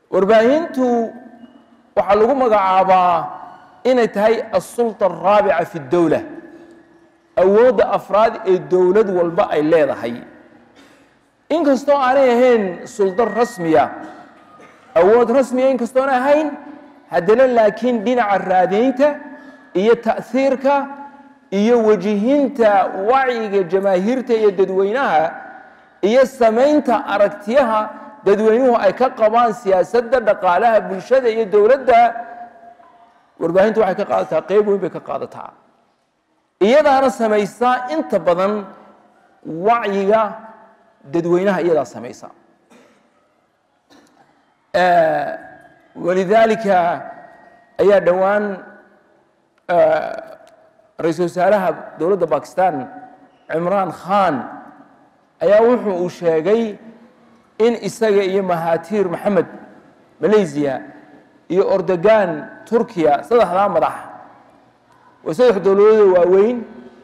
warbaahintu waxaa lagu magacaabaa inay tahay asulta araabica fi اdowla awoodda afraad ee dowlad walba ay leedahay inkastoo aanay ahayn suldo rasmiya awood rasmiya inkastoona ahayn haddana laakiin dhinaca raadaynta iyo ta'hiirka iyo wajihinta wacyiga jamaahiirta iyo dadweynaha iyo samaynta aragtiyaha dadweynuhu ay ka qabaan siyaasadda dhaqaalaha bulshada iyo dowladda warbaahintu waxay ka qaadataa qeyb weyn bay ka qaadataa iyadaana samaysaa inta badan wacyiga dadweynaha iyadaa samaysa walidaalika ayaa dhowaan ra-iisul wasaaraha dowladda bakistan cimraan khan ayaa wuxuu uu sheegay in isaga iyo mahatiir maxamed malaysiya iyo ordogan turkiya saddexdaa madax waa saddex dowladooda waaweyn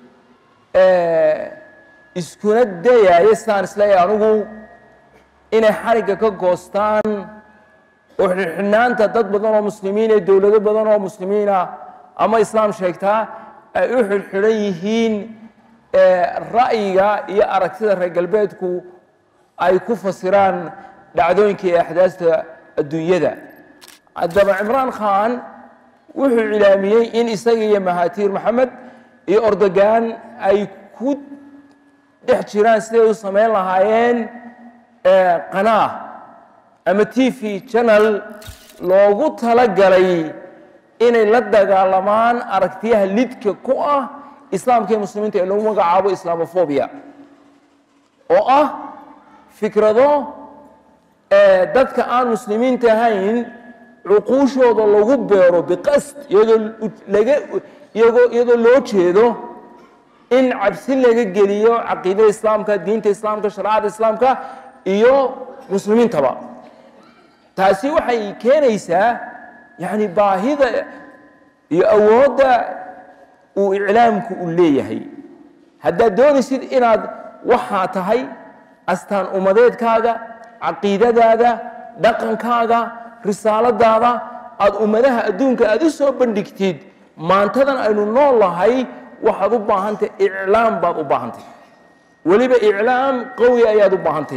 iskuna dayaaya sidaan isleeyahay anugu inay xarigga ka goostaan oo xidhxidhnaanta dad badan oo muslimiin ee dowlado badan oo muslimiina ama islaam sheegtaa ay u xidhxidhan yihiin ra'yiga iyo aragtida reer galbeedku ay ku fasiraan dhacdooyinka iyo axdaasta adduunyada haddaba cimraan khan wuxuu cilaamiyey in isaga iyo mahatiir maxamed iyo ordogan ay ku dhex jiraan siday u samayn lahaayeen qanaa ama t v channel loogu talagalay inay la dagaalamaan aragtiyaha lidka ku ah islaamka iyo muslimiinta ee lagu magacaabo islamophobia oo ah fikrado dadka aan muslimiinta ahayn cuquushooda lagu beero biqasd iyadoo laga iyagoo iyadoo loo jeedo in cabsi laga geliyo caqiidada islaamka diinta islaamka shareecada islaamka iyo muslimiintaba taasi waxay keenaysaa yani baahida iyo awoodda uu iclaamku u leeyahay haddaad doonaysid inaad waxaa tahay astaan ummadeedkaaga caqiidadaada dhaqankaaga risaaladaada aada ummadaha adduunka aada u soo bandhigtid maantadan aynu nool lahay waxaad u baahantay iclaam baad u baahantay weliba iclaam qawi ayaad u baahantay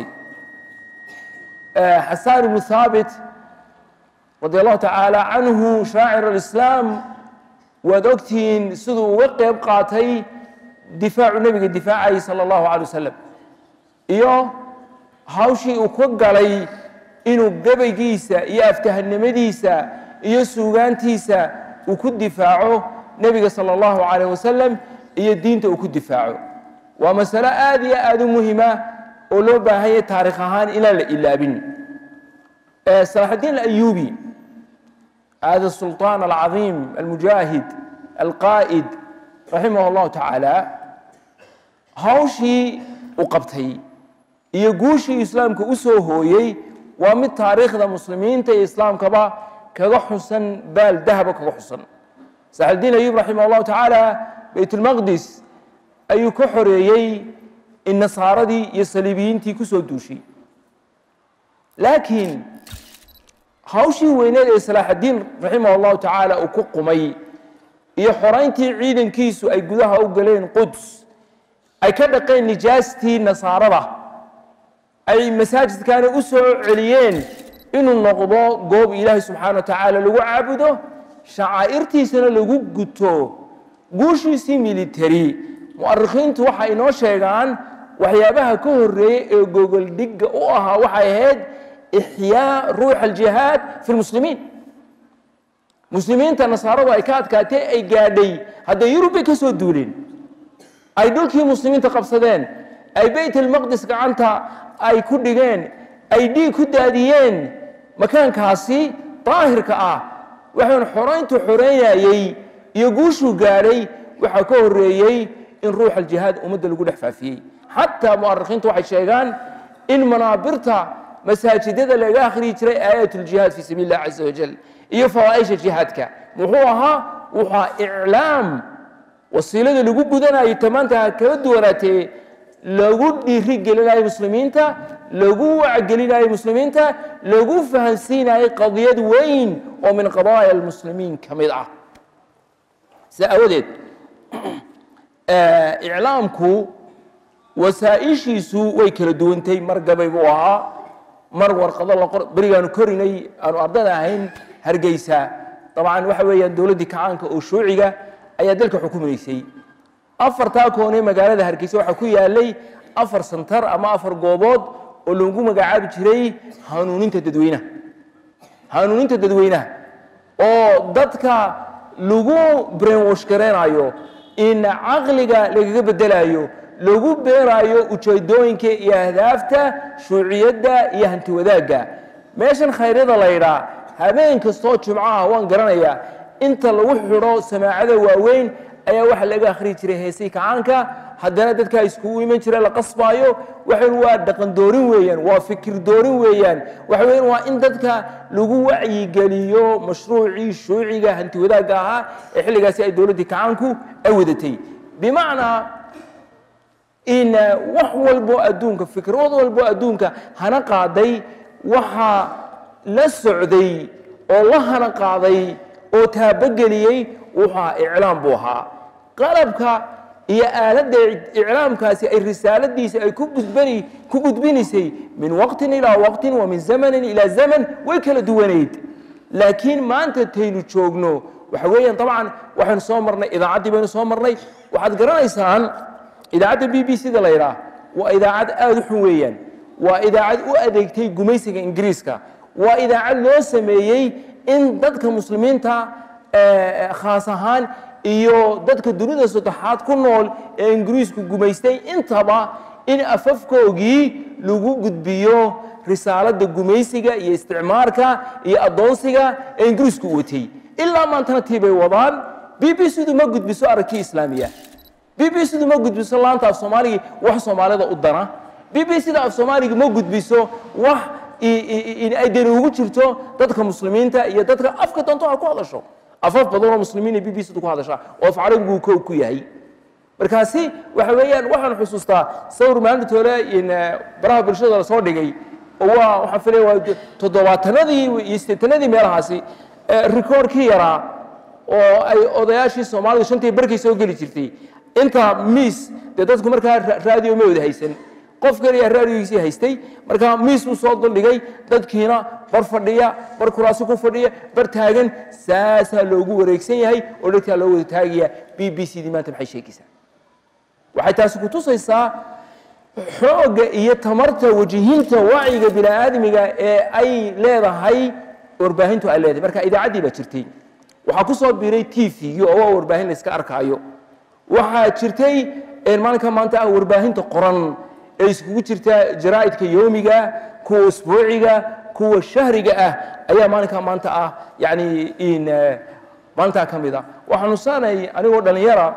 xasaan ibnu haabit radi allahu tacaala canhu shaacir alislaam waad ogtihiin siduu uga qeyb qaatay difaacu nebiga difaacayay sala allahu calay wasalam iyo hawshii uu ka galay inuu gabaygiisa iyo aftahanimadiisa iyo suugaantiisa uu ku difaaco nebiga sala allahu calayh wasalam iyo diinta uu ku difaaco waa masalo aad iyo aada u muhima oo loo baahanya taarikh ahaan inaan la ilaabin salaxudiin alayubi hada sulطaan alcadiim almujaahid alqaa'id raximah allahu tacaala hawshii u qabtay iyo guushii islaamka u soo hooyey waa mid taariikhda muslimiinta iyo islaamkaba kaga xusan baal dahaba kaga xusan saxudiin ayub raximah allahu tacaala baytulmaqdis ayuu ka xoreeyey in nasaaradii iyo saliibiyiintii ku soo duushay laakiin hawshii weyneed ee salaaxaddiin raximah allahu tacaala uu ku qumay iyo xorayntii ciidankiisu ay gudaha u galeen quds ay ka dhaqeen nijaastii nasaarada ay masaajidkaana u soo celiyeen inuu noqdo goob ilaahay subxaana wa tacaala lagu caabudo shacaa'irtiisana lagu guto guushiisii military mu'arikhiintu waxay inoo sheegaan waxyaabaha ka horreeyey ee gogoldhigga u ahaa waxay ahayd ixyaa ruux aljihaad fi lmuslimiin muslimiinta nasaaradu ay ka adkaatay ay gaadhay hadday yurub bay ka soo duuleen ay dhulkii muslimiinta qabsadeen ay bayt almaqdis gacanta ay ku dhigeen ay dhiig ku daadiyeen makaankaasi daahirka ah waxaan xorayntu xoreynayey iyo guushuu gaadhay waxaa ka horreeyey in ruux aljihaad ummadda lagu dhex faafiyey xataa mu'arikhiintu waxay sheegaan in manaabirta masaajidada laga akhriyi jiray aayat ljihaad fi sabiil illah caza wajal iyo fawaaisha jihaadka muxuu ahaa wuxua iclaam wasiilada lagu gudanayo tamaanta ha kala duwanaatee lagu dhiiri gelinayo muslimiinta lagu wacgelinayo muslimiinta lagu fahansiinayo qadiyad weyn oo min qadaaya almuslimiin ka mid ah sidaa aawadeed iclaamku wasaaishiisu way kala duwantay mar gabay buu ahaa mar warqado la qor berigaanu korinay aanu ardada ahayn hargeysa dabcan waxa weeyaan dowladdii kacaanka oo shuuciga ayaa dalka xukumaysay afartaa koonee magaalada hargeysa waxaa ku yaalay afar santar ama afar goobood oo lagu magacaabi jiray hanuuninta dadweynaha hanuuninta dadweynaha oo dadka lagu brainwash gareynayo in caqliga lagaga bedelayo lagu beerayo ujeedooyinka iyo ahdaafta shuuciyadda iyo hanti wadaagga meeshan khayryada la ydhaa habeen kastoo jumcaha waan garanayaa inta lagu xidho samaacada waaweyn ayaa waxa laga akhriyi jiray heesii kacaanka haddana dadkaa iskugu iman jira la qasbaayo waxayn waa dhaqan doorin weeyaan waa fikir doorin weeyaan waxa weyan waa in dadka lagu wacyigeliyo mashruucii shuuciga hanti wadaagga ahaa ee xilligaasi ay dowladdii kacaanku ay wadatay bimacnaa in wax walbo adduunka fikrad walbo adduunka hana qaaday waxaa la socday oo la hana qaaday oo taabogeliyey wuxua iclaam buu ahaa qalabka iyo aaladda iclaamkaasi ay risaaladiisa ay kubudbani ku gudbinaysay min waqtin ilaa waqtin wa min zamanin ilaa zaman way kala duwanayd laakiin maanta taynu joogno waxa weeyaan dabcan waxaynu soo marnay idaacaddii baynu soo marnay waxaad garanaysaan idaacadda b b c da la yidhaah waa idaacad aada u xun weeyaan waa idaacad u adeegtay gumaysiga ingiriiska waa idaacad loo sameeyey in dadka muslimiinta khaas ahaan iyo dadka dunida saddexaad ku nool ee ingiriisku gumaystay intaba in afafkoogii lagu gudbiyo risaaladda gumaysiga iyo isticmaarka iyo addoonsiga ee ingiriisku watay ilaa maantana tii bay wadaan b b c du ma gudbiso aragkii islaamiya b b c du ma gudbiso laanta af soomaaligii wax soomaalida u dana b b c da af soomaaliga ma gudbiso wax ay dani ugu jirto dadka muslimiinta iyo dadka afka doonto ha ku hadasho afaf badan oo muslimiina b b c du ku hadashaa oo af carabigu ko ku yahay markaasi waxa weeyaan waxaan xusuustaa sawir maalinta hore baraha bulshada la soo dhigay oo waa waxaan filaya waa toddobaatanadii iyo siddeetanadii meelahaasi rikoorkii yaraa oo ay odayaashii soomaalida shantii barkay soo geli jirtay inta miis dee dadku markaa raadiyo ma wada haysan qof kaliya raadiyogiisii haystay markaa miis buu soo duldhigay dadkiina bar fadhiya bar kuraasi ku fadhiya bar taagan saasaa loogu wareegsan yahay oo dhegtaa loo wada taagaya b b c dii maanta maxay sheegaysaa waxay taasi ku tusaysaa xoogga iyo tamarta wajihinta wacyiga bini aadmiga ee ay leedahay warbaahintu ay leedahay marka idaacaddii baa jirtay waxaa ku soo biiray t v-gii oo waa warbaahin la iska arkaayo waxaa jirtay maalinka maanta ah warbaahinta qoran ee iskugu jirta jaraa'idka yoomiga kuwa usbuuciga kuwa shahriga ah ayaa maalinka maanta ah yani maalintaa ka mid a waxaan xusaanay anigoo dhallinyara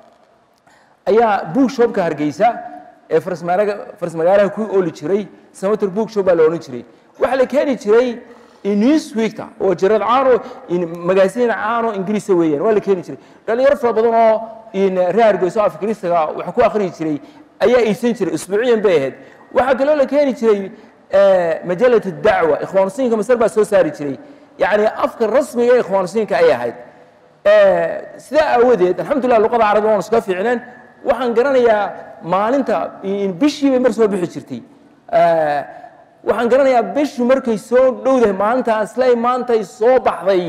ayaa bookshopka hargeysa ee farsmagaalaha ku ooli jiray samater bookshop baa la odhan jiray waxaa la keeni jiray newsweekta oo jarad caano magaasiin caano ingiriisa weeyaan waa la keeni jiray dhalinyaro fara badan oo reer hargeyso af ingiriisaga wax ku akhriyi jiray ayaa iibsan jiray usbuuciyan bay ahayd waxaa kaloo la keeni jiray majalat dacwa ikhwaansiinka masar baa soo saari jiray yacni afka rasmiga ee ikhwaansiinka ay ahayd sidaa aawadeed alxamdulillah luqada carabiga waan iska fiicneen waxaan garanayaa maalinta bishii bay mar soo bixi jirtay waxaan garanayaa bishu markay soo dhowdahay maalintaas lay maantay soo baxday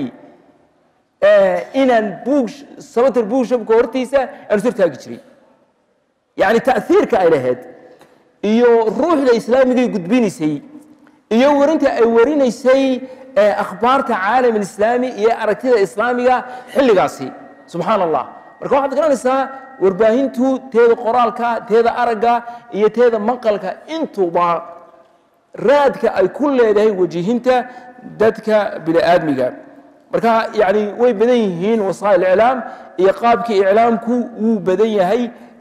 inaan buug sabater buugshapka hortiisa aan sor taagi jiray yacni ta'hiirka ay lahayd iyo ruuxda islaamigay gudbinaysay iyo warinta ay warinaysay akhbaarta caalam alislaami iyo aragtida islaamiga xilligaasi subxaan allah marka waxaad garanaysaa warbaahintu teeda qoraalka teeda aragga iyo teeda maqalka intuba raadka ay ku leedahay wajihinta dadka bini aadmiga marka yani way badan yihiin wasaa'il iclaam iyo qaabkii iclaamku wuu badan yahay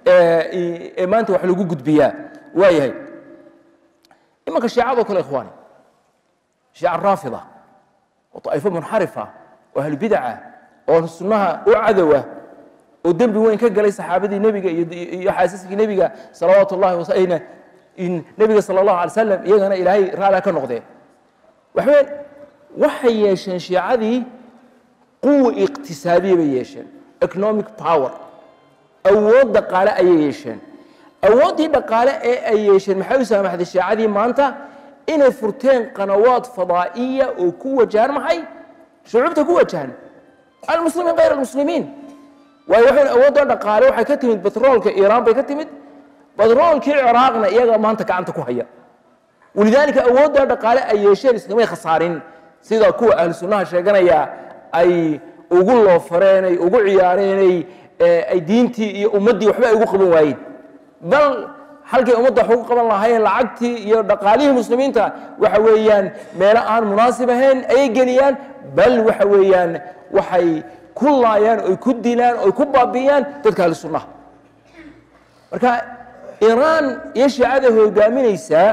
ee maanta wax lagu gudbiyaa waa yahay imanka shiicadoo kale ikhwaani shiica raafida oo طaa'ifo munxarifa oo ahlbidaca oo sunnaha u cadowa oo dembi weyn ka galay saxaabadii nebiga iyo xaasiskii nebiga salawaatu اllahi wasayna nebiga sala allahu alay slam iyagana ilaahay raala ka noqdee waxaween waxay yeesheen shiicadii quwa iqtisaadiya bay yeesheen economic power awood dhaqaale ayay yeesheen awooddii dhaqaale ee ay yeesheen maxay u saamaxday shiicadii maanta inay furteen qanawaad fadaa'iya oo ku wajahan maxay shucuubta ku wajahan almuslimiin kayr almuslimiin waayo waxayn awoodda dhaqaale waxay ka timid batroolka iiraan bay ka timid batroolkii ciraaqna iyaga maanta gacanta ku haya walidaalika awoodda dhaqaale ay yeesheen iskamay khasaarin sida kuwa ahlu sunnaha sheeganaya ay ugu loofareen ay ugu ciyaareenay ay diintii iyo ummaddii waxba ay ugu qaban waayeen bal halkay ummadda wax ugu qaban lahaayeen lacagtii iyo dhaqaalihii muslimiinta waxa weeyaan meelo aan munaasib ahayn ayay geliyaan bal waxa weeyaan waxay ku laayaan oy ku dilaan oy ku baabi'iyaan dadka ahlu sunnaha marka iiraan iyo shiicada hogaaminaysaa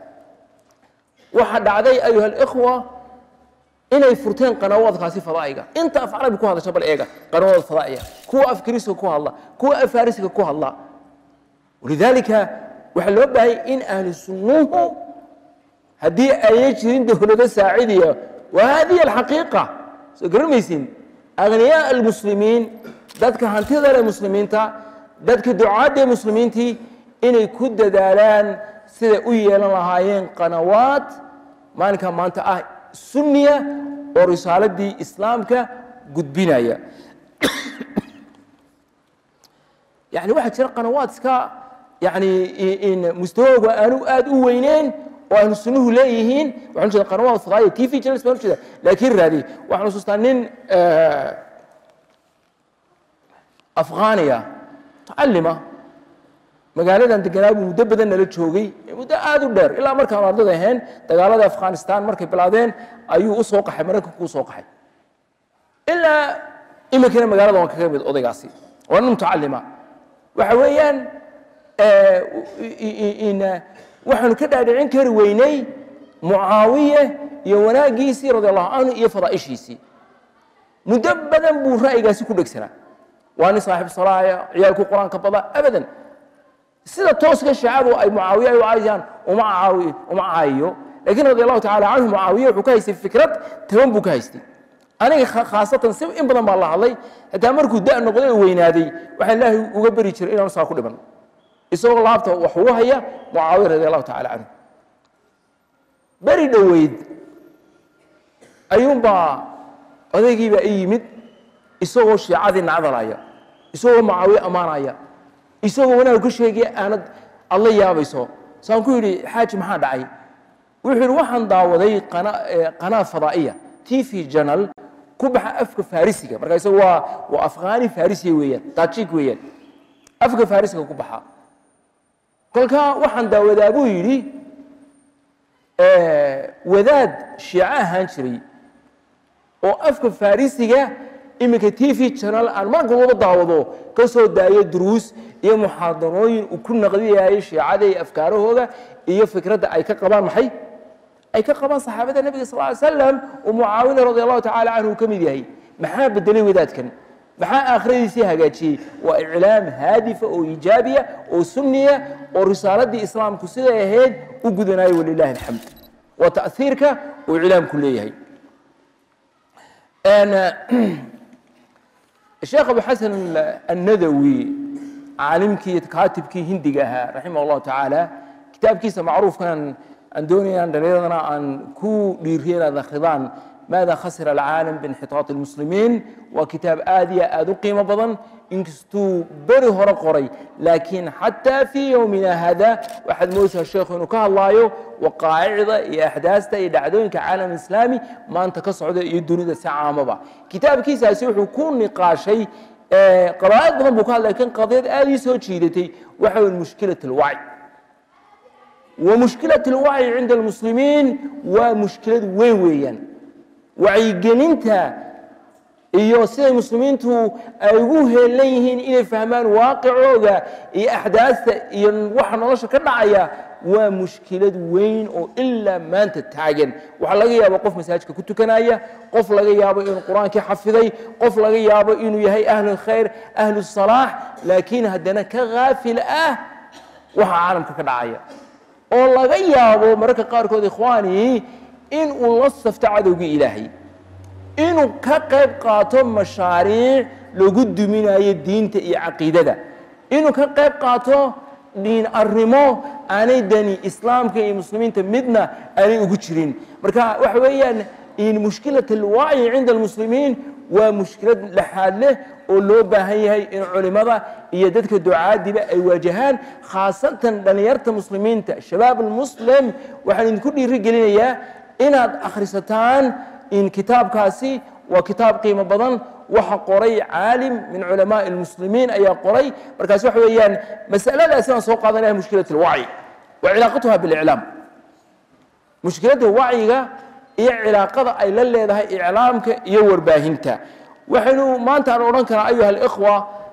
waxaa dhacday ayuha alikhwa inay furteen qanawaadkaasi fadaa'iga inta af carabi ku hadasha bal eega qanawaad fadaa'iga kuwa af kiriiska ku hadla kuwa af farisiga ku hadla walidaalika waxaa loo baahayay in ahlu sunnuhu haddii ayay jirin dowlado saacidiya wa hadihi alxaqiiqa soo garamaysin aghniyaa almuslimiin dadka hantida leh muslimiinta dadka ducaadda muslimiintii inay ku dadaalaan siday u yeelan lahaayeen qanawaad maalinka maanta ah sunniya oo risaaladii islaamka gudbinaya yani waxaa jira qanawaad iska yani mustawooga aanu aad u weyneyn oo ahlu sunnuhu leeyihiin waxaan jeeda qanawaad fadaaya t v channels baan ujeeda laakiin raadi waxaan xusuustaa nin afghaniya mutacalima magaaladan deganaa buu muddo badan nala joogay muddo aad u dheer ilaa markaan ardada ahayn dagaalada afghanistan markay bilaadeen ayuu u soo qaxay maraykanku u soo qaxay ilaa iminkana magaalada waan kaga mid odaygaasi waa nin mutacalima waxa weeyaan waxaanu ka dhaadhicin kari weynay mucaawiye iyo wanaaggiisii radi allahu canhu iyo fadaa'ishiisii muddo badan buu ra'yigaasi ku dhegsanaa waa nin saaxiib salaaya ciyaalku qur-aanka bada abadan sida tooska shiicadu ay mucaawiye ay u caayaan uma caawi uma caayiyo laakiin radi allahu tacala canhu mucaawiye wuxuu ka haystay fikrad taban buu ka haystay aniga khaasatan si in badan baa la hadlay xitaa markuu da' noqday oo weynaaday waxaa ilaahay uga beri jiray inaanu saa ku dhiman isagoo laabta wax ugu haya mucaawiya radi allahu tacala canhu beri dhoweyd ayuunbaa odaygiibaa i yimid isagoo shiicadii nacdalaya isagoo mucaawiye ammaanaya isagoo wanaag ka sheegaya aanad aad la yaabayso saan ku yidhi xaaji maxaa dhacay wuxuu yidhi waxaan daawaday qanaa fadaa'iya t v janal ku baxa afka farisiga marka isaga waa waa afghani farisiya weeyaan tajik weeyaan afka farisiga ku baxa kolkaa waxaan daawadaa buu yidhi wadaad shiico ahaan jiray oo afka farisiga iminka t v janal aan marka waba daawado ka soo daayo duruus iyo muxaadarooyin uu ku naqdiyayo shiicada iyo afkaarahooda iyo fikradda ay ka qabaan maxay ay ka qabaan saxaabada nebiga sal ly slam oo mucaawina radi allahu tacala canhu uu ka mid yahay maxaa bedelay wadaadkan maxaa aakhiradiisii hagaajiyey waa iclaam haadifa oo iijaabiya oo sunniya oo risaaladii islaamku siday ahayd u gudanayo walilahi alxamd waa ta'hiirka uu iclaamku leeyahay sheekh abu xasan annadawi caalimkii kaatibkii hindiga ahaa raximah allahu tacaala kitaabkiisa macruufkan aan doonayaan dhallinyadana aan ku dhiiriyo inaad akhridaan maada khasira alcaalam biinxitaat almuslimiin waa kitaab aad iyo aad u qiimo badan inkastuu beri hore qoray laakiin xataa fii yowmina hada waxaad moodaysaa sheekhu inuu ka hadlaayo waqaa'icda iyo axdaasta iyo dhacdooyinka caalam islaami maanta ka socda iyo dunida si caamaba kitaabkiisaasi wuxuu ku niqaashay qabaa'id badan buu ka hadlay lakin qadiyad aad ii soo jiidatay waxa weyn mushkilat alwacyi ومشكلة الوعي عند المسلمين ومشكلة وين ويان wacyigelinta iyo siday muslimiintu ay ugu heelan yihiin inay fahmaan waaqicooda iyo axdaasta iyo waxa nolosha ka dhacaya waa mushkilad weyn oo ilaa maanta taagan waxaa laga yaabo qof masaajidka ku tukanaya qof laga yaabo inuu qur-aankii xafiday qof laga yaabo inuu yahay ahlu khayr ahlu salaax laakiin haddana ka haafil ah waxa caalamka ka dhacaya oo laga yaabo mararka qaarkood ikhwaani in uu la safto cadowgii ilaahay inuu ka qayb qaato mashaariic lagu duminayo diinta iyo caqiidada inuu ka qayb qaato diin arrimo aanay dani islaamka iyo muslimiinta midna aanay ugu jirin marka waxa weeyaan in mushkilat alwacyi cinda almuslimiin waa mushkilad laxaad leh oo loo baahan yahay in culimada iyo dadka ducaadiba ay waajahaan khaasatan dhallinyarta muslimiinta shabaab almuslim waxaan idinku dhiiri gelinayaa inaad akhrisataan in kitaabkaasi waa kitaab qiimo badan waxa qoray caalim min culamaai almuslimiin ayaa qoray markaas waxa weeyaan masaladaas inaan soo qaadanaya mushkilat alwacyi wa cilaaqatuha biliclaam mushkiladda wacyiga iyo cilaaqada ay la leedahay iclaamka iyo warbaahinta waxaynu maanta aan odhan karaa ayuha alikhwa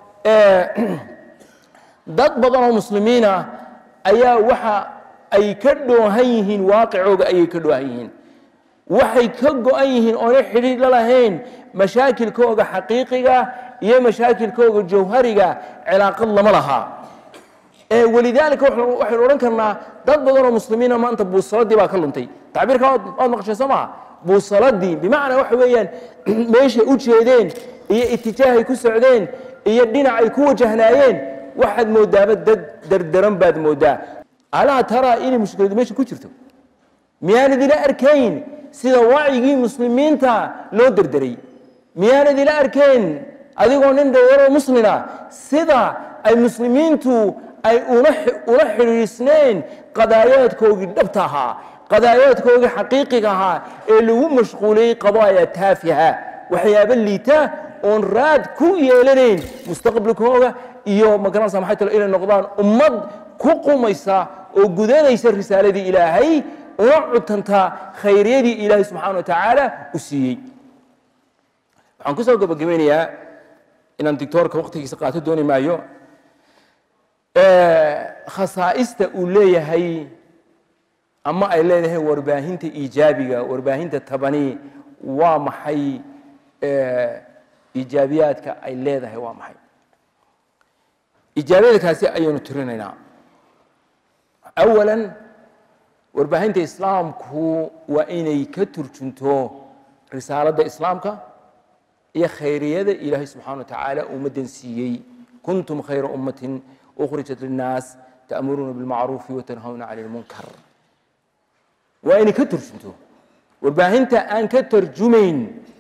dad badan oo muslimiina ayaa waxa ay ka dhoohan yihiin waaqicooga ayay ka dhoohan yihiin waxay ka go-an yihiin oona xidhiir la lahayn mashaakilkooga xaqiiqiga iyo mashaakilkooga jawhariga cilaaqad lama lahaa walidaalika waxaynu odhan karnaa dad badan oo muslimiina maanta buusaladii baa ka luntay tacbiirka waad maqashay soo maha buusaladii bimacnaa waxa weeyaan meeshay u jeedeen iyo itijaahay ku socdeen iyo dhinacay ku wajahnaayeen waxaad moodaaba dad derderan baad moodaa alaa taraa inay mushkiladu meesha ku jirto miyaanad ila arkayn sida wacyigii muslimiinta loo derderay miyaanad ila arkayn adigoo nin dhowaro muslina sida ay muslimiintu ay ula xidhiisneen qadaayaadkoogii dhabta ahaa qadaayaadkoogii xaqiiqiga ahaa ee lagu mashquuliyey qadaaya taafiha waxyaabo liita oon raad ku yeelanayn mustaqbalkooga iyo magaranaysa maxay talo inay noqdaan ummad ku qumaysa oo gudanaysa risaaladii ilaahay una cutantaa khayriyadii ilaahay subxaana wa tacaala u siiyey waxaan ku soo gabagabeynayaa inaan dictoorka waqtigiisa qaato dooni maayo khasaa'ista uu leeyahay ama ay leedahay warbaahinta iijaabiga warbaahinta tabani waa maxay iijaabiyaadka ay leedahay waa maxay iijaabiyadkaasi ayaynu tirinaynaa awalan warbaahinta islaamku waa inay ka turjunto risaaladda islaamka iyo khayriyada ilaahay subxana wa tacaala ummaddan siiyey kuntum khayra ummatin ukhrijat linnaas ta'muruuna bilmacruufi watanhawna cani lmunkar waa inay ka turjunto warbaahinta aan ka tarjumayn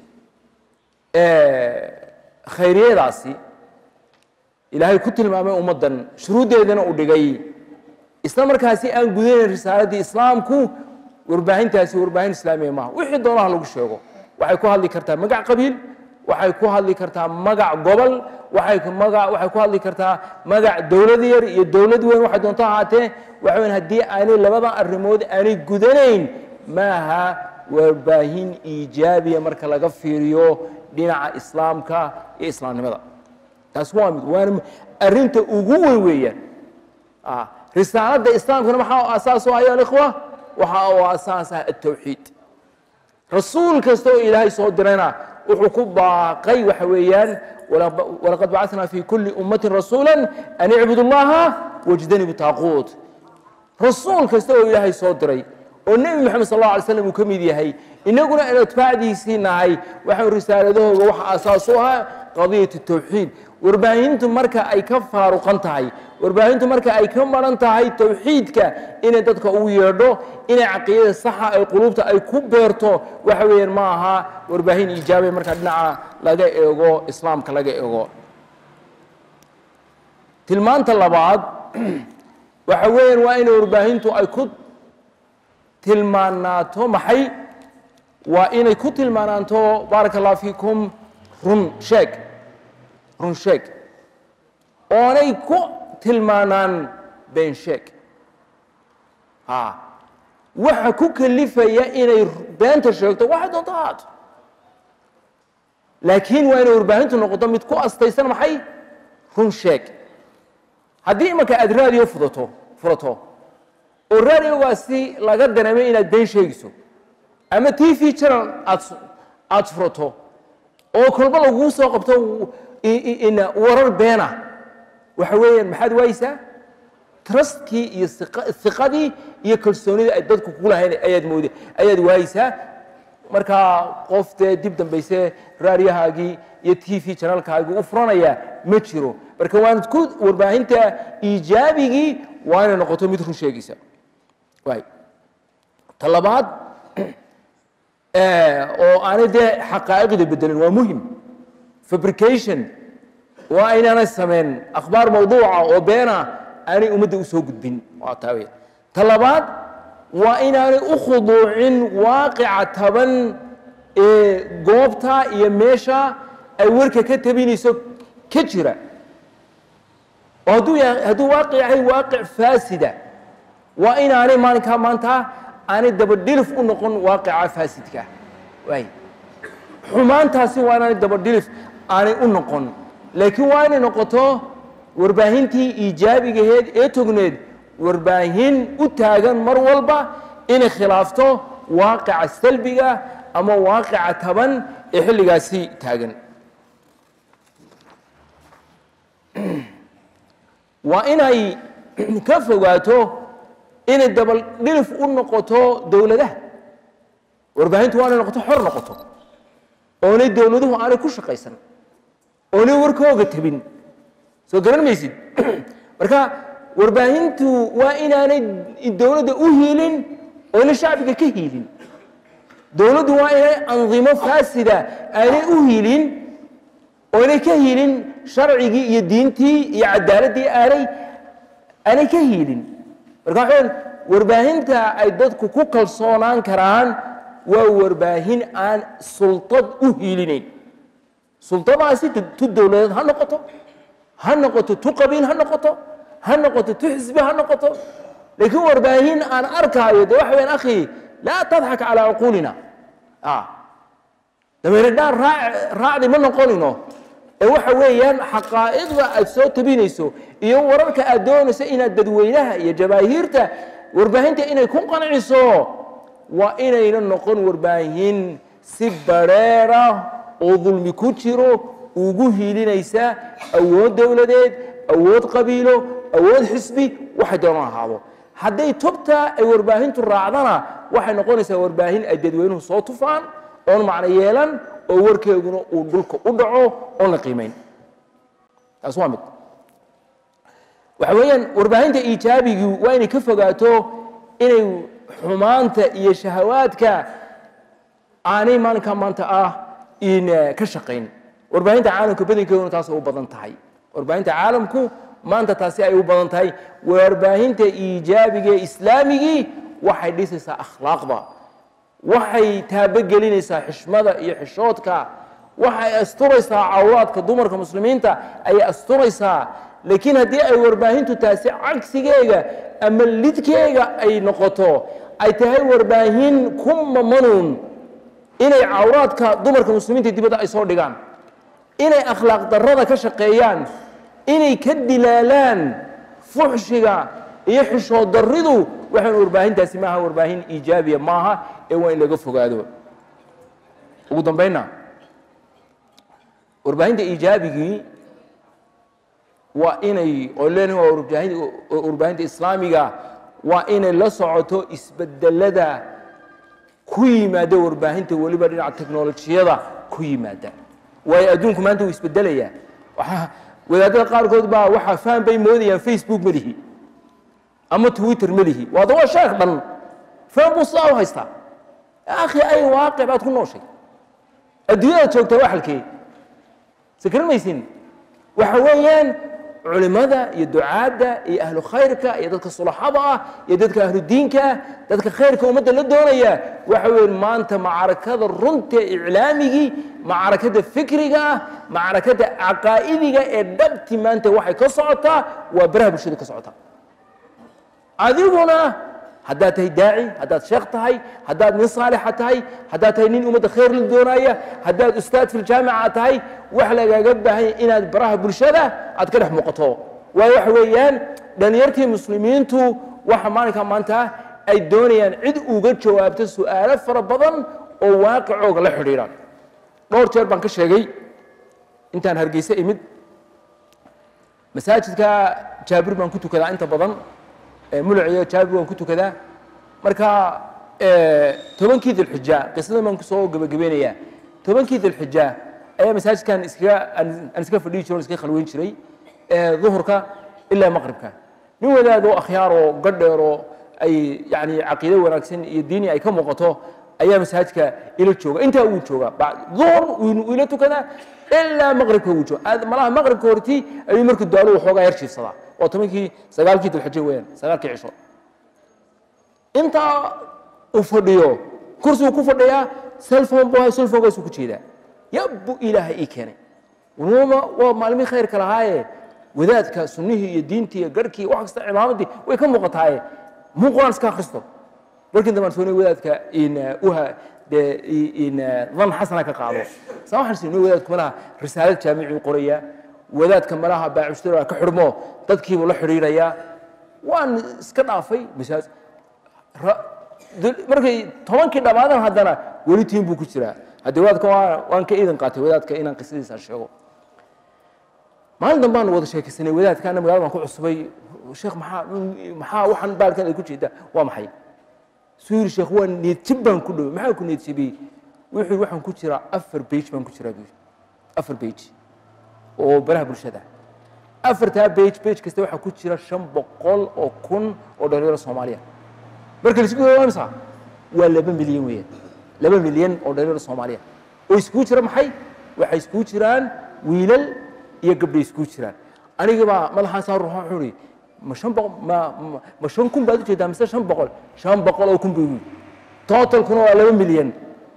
khayriyadaasi ilaahay ku tilmaamay ummaddan shuruuddeedana uu dhigay isla markaasi aan gudanayn risaaladdii islaamku warbaahintaasi warbaahin islaamiya maaha wixii doonaha lagu sheego waxay ku hadli kartaa magac qabiil waxay ku hadli kartaa magac gobol waxay maga waxay ku hadli kartaa magac dowlad yar iyo dowlad weyn waxay doonto ahaatee waxa weyn haddii aanay labadan arrimood aanay gudanayn maaha warbaahin iijaabiya marka laga fiiriyo dhinaca islaamka iyo islaamnimada taas waa mid waana arrinta ugu weyn weeyaan risaaladda islaamkana maxaa asaas u ayo alikhwa waxa uu asaas ah altawxiid rasuul kasta oo ilaahay soo dirayna wuxuu ku baaqay waxa weeyaan walaqad bacatnaa fi kulli ummatin rasuula an icbudu llaha wajtanibu taaquut rasuul kasta oo ilaahay soo diray oo nebi moxamed sal alla alay slam uu ka mid yahay innaguna aan atbaacdiisii nahay waxaan risaaladahooga waxa asaas u ah qadiyat tawxiid warbaahintu marka ay ka faaruqan tahay warbaahintu marka ay ka maran tahay tawxiidka inay dadka ugu yeedho inay caqiidada saxa ay quluubta ay ku beerto waxa weeyaan ma aha warbaahin iijaabay marka dhinaca laga eego islaamka laga eego tilmaanta labaad waxa weeyaan waa inay warbaahintu ay ku tilmaanaato maxay waa inay ku tilmaanaanto baaraka allah fiikum run sheeg run sheeg oonay ku tilmaanaan been sheeg ha waxa ku kalifaya inay beenta sheegto waxay doonto ahaato laakiin waa inay warbaahintu noqoto mid ku astaysan maxay run sheeg haddii imanka aad raadiyo fudato furato oo raadiogaasi laga dareemay inaad been sheegayso ama t v channel aad aada furato oo kolba laguu soo qabto warar beena waxa weeyaan maxaad waayeysaa trustkii iyo iqa- iqadii iyo kalsoonidii ay dadku ku lahayn ayaad mooda ayaad waayeysaa markaa qof dee dib dambayse raaryahaagii iyo t v janaalkaagii u furanaya ma jiro marka waanad ku warbaahinta iijaabigii waa inay noqoto mid run sheegaysa waay ta labaad oo aanay dee xaqaa'iqda bedelin waa muhim fabrication waa inaanay samayn akhbaar mawduuca oo beena aanay ummadda u soo gudbin waa taa wey ta labaad waa inaanay u khuduucin waaqica taban ee goobta iyo meesha ay warka ka tabinayso ka jira oo hadduu yahay hadduu waaqic yahay waaqic faasida waa inaanay maalinkaa maanta aanay dabadhilif u noqon waaqica faasidka waay xumaantaasi waa inaanay dabadhilif aanay u noqon laakiin waa inay noqoto warbaahintii iijaabigaheed ee togneed warbaahin u taagan mar walba inay khilaafto waaqica salbiga ama waaqica taban ee xilligaasi taagan waa inay ka fogaato inay dabaldhilif u noqoto dowladaha warbaahintu waa inay noqoto xor noqoto oonay dowladuhu aanay ku shaqaysan oonay warkooga tabin soo garan maysid marka warbaahintu waa inaanay dowladda u hiilin oonay shacbiga ka hiilin dowladdu waa inay andimo faasida aanay u hiilin oonay ka hiilin sharcigii iyo diintii iyo cadaaladdii aanay aanay ka hiilin marka waxaan warbaahinta ay dadku ku kalsoonaan karaan waa warbaahin aan sultad u hiilinayn sultadaasi tu dowladeed ha noqoto ha noqoto tu qabiil ha noqoto ha noqoto tu xisbi ha noqoto laakiin warbaahin aan arkaayo de waxa weyaan akhi laa tadxak calaa cuquulina dameeridhaan raacdi ma noqonino ee waxa weeyaan xaqaa'iqda aad soo tabinayso iyo wararka aad doonayso inaad dadweynaha iyo jabaahiirta warbaahinta inay ku qanciso waa inayna noqon warbaahin si bareera oo dulmi ku jiro ugu hiilinaysa awood dowladeed awood qabiilo awood xisbi waxay doonaan ahaado hadday tubta ay warbaahintu raacdana waxay noqonaysaa warbaahin ay dadweynuhu soo tufaan oon macno yeelan oo warkeeguna uu dhulka u dhaco oon la qiimayn taas waa mid waxa weeyaan warbaahinta iijaabigii waa inay ka fogaato inay xumaanta iyo shahawaadka aanay maalinkaa maanta ah in ka shaqayn warbaahinta caalamka badankeeduna taas ay u badan tahay warbaahinta caalamku maanta taasi ay u badan tahay warbaahinta iijaabiga ee islaamigii waxay dhisaysaa akhlaaqda waxay taabogelinaysaa xishmada iyo xishoodka waxay asturaysaa cawraadka dumarka muslimiinta ayay asturaysaa laakiin haddii ay warbaahintu taasi cagsigeega ama lidkeega ay noqoto ay tahay warbaahin ku mamanuun inay cawraadka dumarka muslimiinta dibadda ay soo dhigaan inay akhlaaq darrada ka shaqeeyaan inay ka dilaalaan fuxshiga iyo xishood darridu waxaan warbaahintaasi maaha warbaahin iijaabiya maaha ee waa in laga fogaado ugu dambaynna warbaahinta iijaabigii waa inay oo leenahay waa warbaahin- warbaahinta islaamiga waa inay la socoto isbedelada ku yimaada warbaahinta weliba dhinaca teknolojiyada ku yimaada waayo adduunku maanta wuu isbedelayaa waxaa wadaadada qaarkood baa waxaa faham bay moodayaan facebook ma lihi ama twitter ma lihi waada waa sheekh dhan faham buu sidaa u haystaa akhi ay waaqic baad ku nooshay adduunyada joogtaa waa xalkee sakran maysin waxa weeyaan culimada iyo ducaadda iyo ahlu khayrka iyo dadka sulaxada ah iyo dadka ahlu diinka ah dadka khayrka ummadda la doonaya waxa weeye maanta macrakada runta iclaamigii macrakada fikriga ah macrakada caqaa'idiga ee dhabti maanta waxay ka socotaa waa baraha bulshada ka socotaa adiguna haddaad tahay daaci haddaad sheekh tahay haddaad nin saalixa tahay haddaad tahay nin ummadda khayr la doonaya haddaad ustaad filjaamica tahay wax lagaaga baahanya inaad baraha bulshada aad ka dhex muuqato waayo waxa weeyaan dhalinyartii muslimiintu waxa maalinka maanta ay doonayaan cid uga jawaabto su'aalo fara badan oo waaqicooga la xidhiidha dhowr jeer baan ka sheegay intaan hargeysa imid masaajidka jaabir baan ku tukadaa inta badan muluc iyo jaabi waan ku tukadaa marka tobankii dilxija qisadan baan kusoo gebagabeynayaa tobankii dilxija ayaa masaajidkan iskaga aan iska fadhiyi jiro iskaga khalweyn jiray duhurka ilaa maqribka nin wadaad oo akhyaar oo gadheer oo ay yani caqiido wanaagsan iyo diini ay ka muuqato ayaa masaajidka ila jooga intaa uu jooga duhur uu ila tukadaa ilaa maqribka uu jooga malaha maqribka hortii ayuu markuu daalo waxoogaa yar jiifsadaa waa tobankii sagaalkii dilxija weeyaan sagaalkii cisho intaa uu fadhiyo kursigu ku fadhiyaa selfon bu selfonkaasuu ku jeedaa yabbu ilaaha ii keenay wama waa maalmihii khayrka lahaaye wadaadka sunnihii iyo diintii iyo garhkii wax kasta cimaamaddii way ka muuqataaye muu qur-aan iska akhristo markii dambe aan soonay wadaadka in uha dee in dan xasana ka qaado saa waxaan siinay wadaadku malaha risaalad jaamicii qoraya wadaadka malaha baacushtura ka xidhmo dadkiibuu la xidhiirayaa waan iska dhaafay masaaj markay tobankii dhammaadan haddana weli tiin buu ku jiraa haddii wadaadka waan ka iidan qaatay wadaadka inaan qisadiisa sheego maalin dambe aan wada sheekaysanay wadaadka ana magaalada baan ku cusubay sheekh maxaa maxaa waxaan baalkan ay ku jeedaa waa maxay suu yidhi sheekh waa needjib baan ku dhoway maxaa ku needjibiyey wuxuu waxaan ku jiraa afar bage baan ku jiraa buu afar bage oo baraha bulshada afartaa bage bage kasta waxaa ku jira shan boqol oo kun oo dhalinyaro soomaaliya marka la isku imsa waa laba milyan weeyaan laba milyan oo dhalinyaro soomaaliya oo iskugu jira maxay waxay iskugu jiraan wiilal iyo gabdhay iskugu jiraan anigabaa madaxaasaa ruuxa wuxuu ihi ma shan boqol ma ma shan kun baad ujeedaa mise shan boqol shan boqol oo kun buu yidhi totalkuna waa laba milyan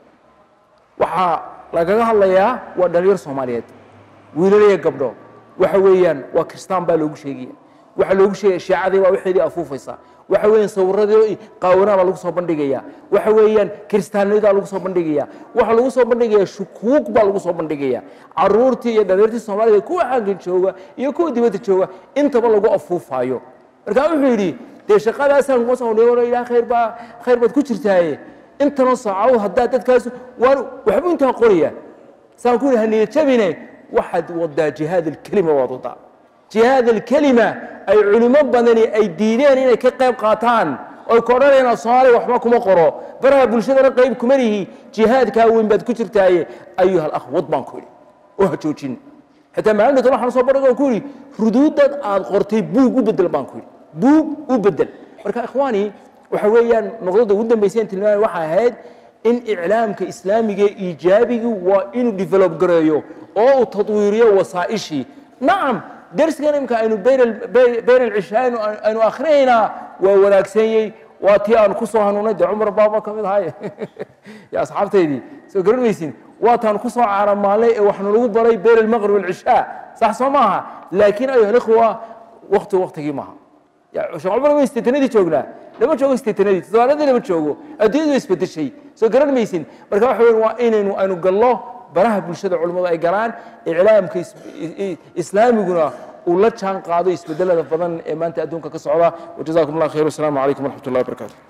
waxaa lagaga hadlayaa waa dhalinyaro soomaaliyeed wiilal iyo gabdho waxa weeyaan waa kristaan baa loogu sheegaya waxaa loogu sheegaya shiicadii baa waxeedii afuufaysa waxa weeyaan sawiradii qaawanaa baa lagu soo bandhigaya waxa weeyaan kiristaanidaa lagu soo bandhigaya waxa lagu soo bandhigaya shukuug baa lagu soo bandhigaya caruurtii iyo dhalinyartii soomaalida kuwa xaggan jooga iyo kuwa dibadda jooga intaba lagu afuufaayo markaa wuxuu yidhi dee shaqadaasaan kuma soo ilaa khayr baa khayr baad ku jirtaaye intanoo saacadood haddaa dadkaas waan waxbuu intaa qoraya saan ku yidhi haniyad jabine waxaad wadaa jihaad alkelima waad wadaa jihaad alkelima ay culimo badani ay diideen inay ka qayb qaataan oy ku odhanayaan soomaaliya waxba kuma qoro baraha bulshadana qayb kuma lihi jihaadkaa weyn baad ku jirtaaye ayuha alakhwad baan ku yidhi oo ha joojin xitaa maalinta tole waxaan soo bandhig ku yidhi ruduudad aad qortay buug u bedel baan ku yidhi buug u bedel marka ikhwaani waxa weeyaan noqdada ugu dambayseen tilmaamay waxay ahayd in iclaamka islaamiga iijaabigii waa inuu develop gareeyo oo uu tadwiiriyo wasaa'ishii nacam dersigan imka aynu bayn alcishaa aynu akhrinaynaa waa wanaagsanyey waa tii aanu ku soo hanuunay dee cumar baaba ka mid ahay ya asxaabtaydii soo garan maysin waa taan ku soo caramaalnay ee waxaanu lagu baray bayn almaqrib alcishaa sax soo maaha laakiin ayuha alikhwa wakti waktigii maaha sheekh cumar way isteetanadii joognaa lama joogo isteetanadii toddobaaladii lama joogo adduunyadu isbedeshay soo garan maysin marka waxa weyn waa inaynu aynu gallo baraha bulshada culimmadu ay galaan iclaamka islaamiguna uu la jaan qaado isbedelada badan ee maanta adduunka ka socda wajazakum allah khayr wasalaamu calaykum waraxmat ullahi wabarakatu